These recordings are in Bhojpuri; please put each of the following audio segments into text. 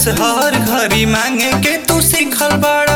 जस हर घरी मांगे के तू सीखल बाड़ा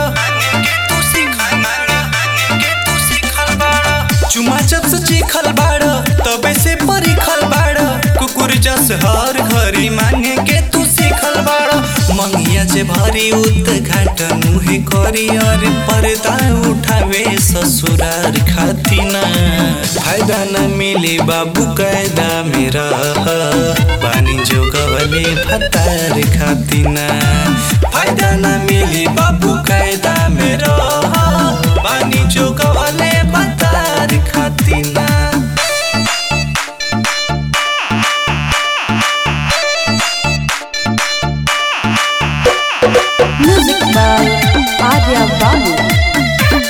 चुमा जब से चीखल बाड़ा तबे से परिखल बाड़ा कुकुर जस हर घरी मांगे के तू सीखल बाड़ा मंगिया जे भरी उत घाट मुहे करी और पर्दा उठावे ससुरार खातिना फायदा न मिले बाबू कायदा मेरा पानी जो गवले भतार खातिना फायदा न मिले बाबू कायदा मेरा पानी जो गवले भतार खातिना Music by Adya Babu.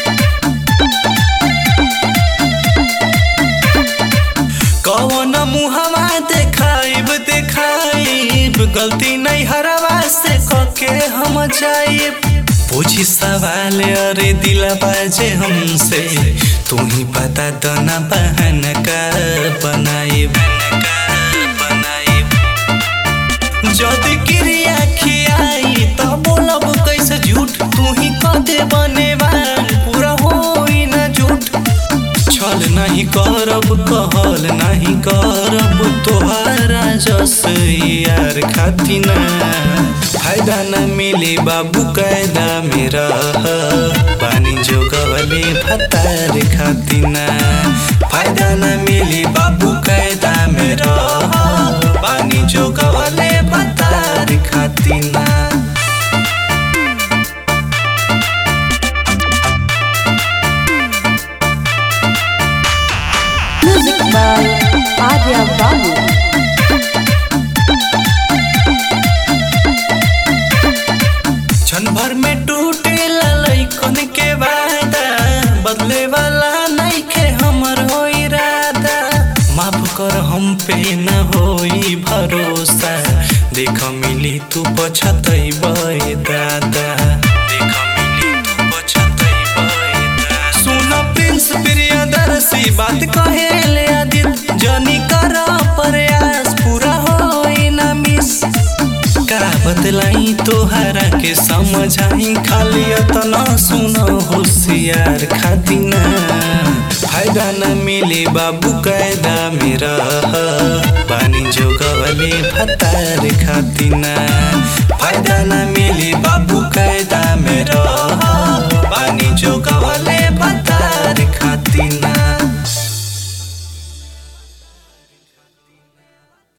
कौन मुहवा देखाइब देखाइब गलती नहीं हरवा से कके हम जाइब पूछी सवाल अरे दिला बाजे हमसे तू ही बता दो ना बहन का बनाइब जदि क्रिया खियाई त बोलब कैसे झूठ तू ही कदे बनेवा पूरा होई ना झूठ छल नहीं करब कहल नहीं करब तोहारा जस यार खातिना फायदा न मिले बाबू कायदा मेरा पानी जो गवले भतार खातिना फायदा न मिले बाबू कायदा मेरा पानी जो गवले भतार खातिना Music by Adya Babu. क्षण भर में टूटे ललैकन के वादा बदले वाला नहीं के हमर हो इरादा माफ कर हम पे न होई भरोसा देख मिली तू पछतई बे दादा देख मिली तू पछतई बे दादा सुन प्रिंस प्रियदर्शी बात कहे ले आदित जनी कर प्रयास पूरा होई ना मिस का बतलाई तोहरा के समझाई खाली अतना सुनो होशियार खातिना फायदा न मिले बाबू कायदा मेरा पानी जो गवले भतार खातिना